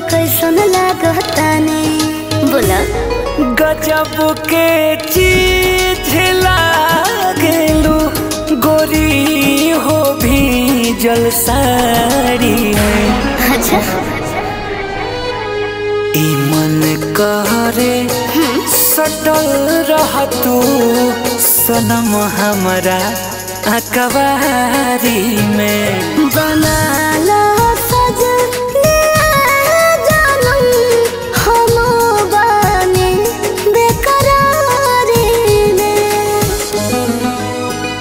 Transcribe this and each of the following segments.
कैसन लागताने बोला गजब के चीज लागेलू गोरी हो भी जल साड़ी में अच्छा ई मन कहरे सटल रह तू सनम हमरा अकबारी में बनाला सजने जानम हम बानी बेकरारी में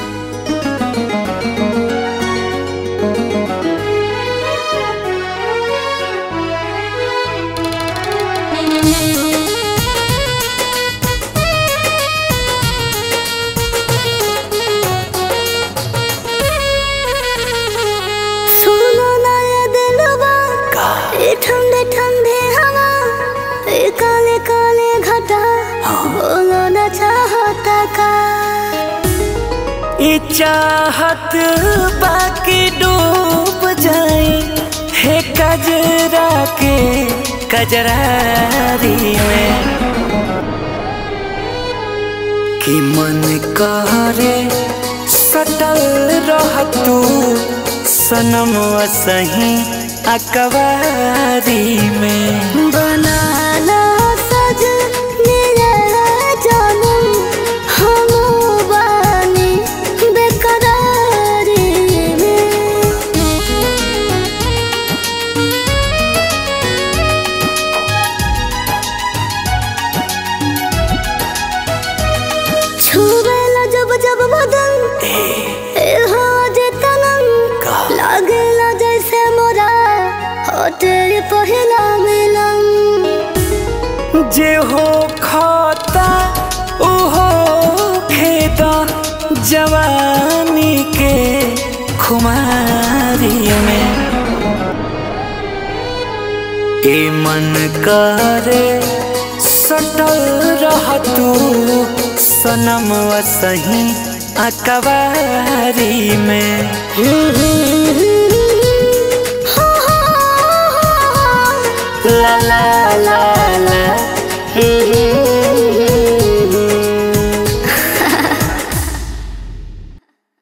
सुनो ना ये दिलवा ये ठंडे ठंडे हवा ये काले काले घटा बोलो ना चाहता का ई चाहत बाकी डूब जाए हे कजरा के कजरारी में कि मन कहरे सटल रह तू सनम सही अकबारी में बनाला सज मेरा जानम हम बानी बेकरारी में छुबेला जब जब बदन ए हो जे तनम का? लागेला जैसे मोरा हो तेरे पहिला मिलन जे हो खाता ओहो खेता जवानी के खुमारी में ए मन करे सटल रह तू सनम सही अकबारी में ला ला ला